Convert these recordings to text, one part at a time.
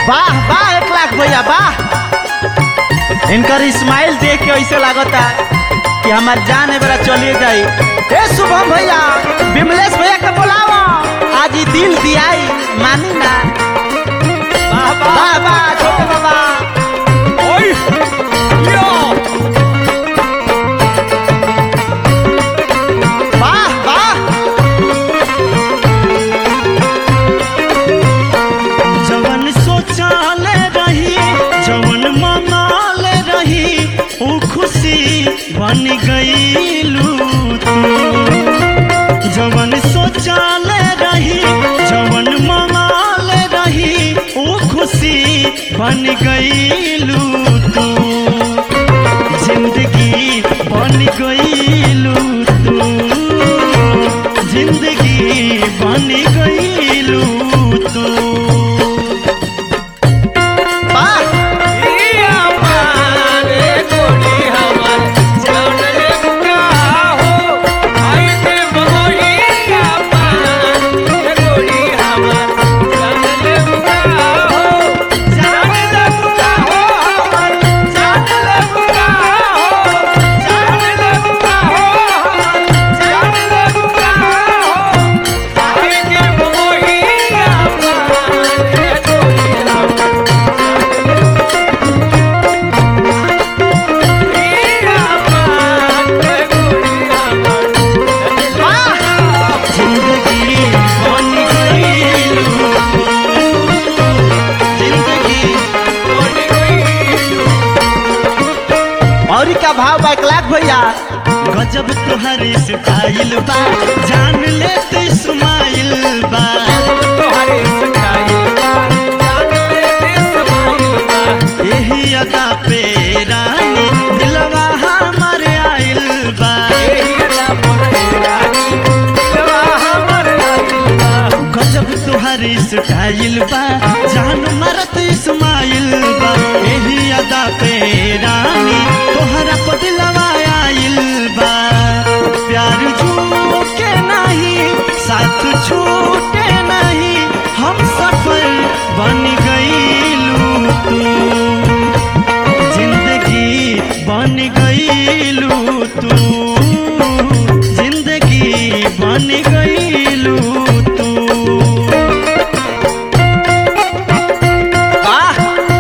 वाह वाह एक लाख भैया वाह इनकर स्माइल देख के ऐसे लागता कि हमार जान है बड़ा चलिए जाई ए शुभम भैया विमलेश भैया के बुलावा आज ही दिल दियाई मानी ना वाह वाह छोटे बाबा वाह वाह जवन सोचाले रही जवन मनाले रही ऊ खुशी बन गईलू तू जवन सोचाले रही जवन मनाले रही ऊ खुशी बन गईलू तू जिंदगी बन गईलू तू जिंदगी बन गईलू तू वाह वाह जिंदगी बन गईलू जिंदगी और का भाव बा एक लाख भैया गजब तुहरे स्टाइल बा जान ले तू स्माइल बा यही अदा पे रानी दिलवा हमर आइल बा गजब तुहरे स्टाइल बा जान मरत स्माइल बा यही अदा पे रानी तोहरा पर दिलवा आइल बा प्यार झूके नहीं साथ छूटे नहीं हम सफल बन गईलू तू जिंदगी बन गईलू तू जिंदगी बन गईलू तू वाह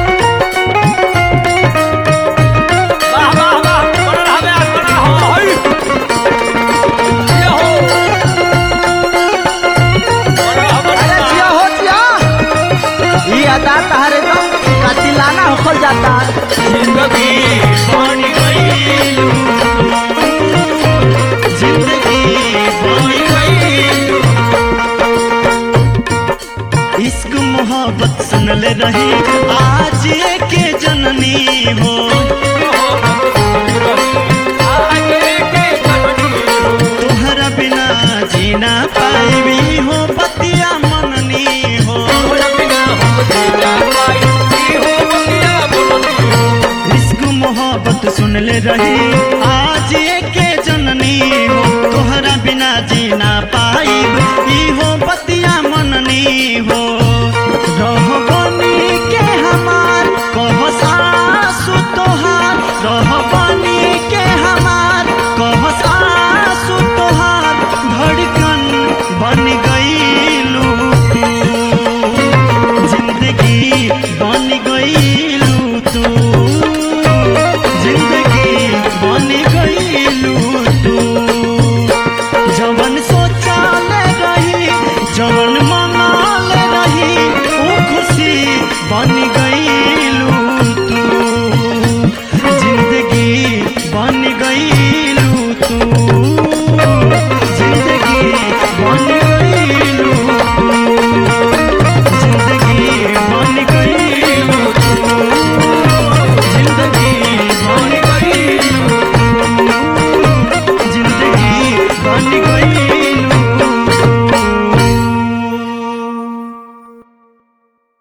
अरे जिया हो जिया ये अदा तहरे तो कातिलाना होखल जाता जिंदगी बन गईलू जिंदगी बन गईलू इश्क मोहब्बत सुनल रही आज के जननी हो तोहरा बिना जीना पाई हो पतिया मननी हो इश्क मोहब्बत सुनले रही आज के जननी हो तोहरा बिना जीना पाई हो बतिया मननी हो रह बनी के हमार कह सासु तोहार रह बनी के हमार कह सासु तोहार धड़कन बन गईलू तू जिंदगी बन गईलू तू जिंदगी बन गईलू तू जवन सोचाले रही जवन मनाले रही वो खुशी बन गईलू तू जिंदगी बन गई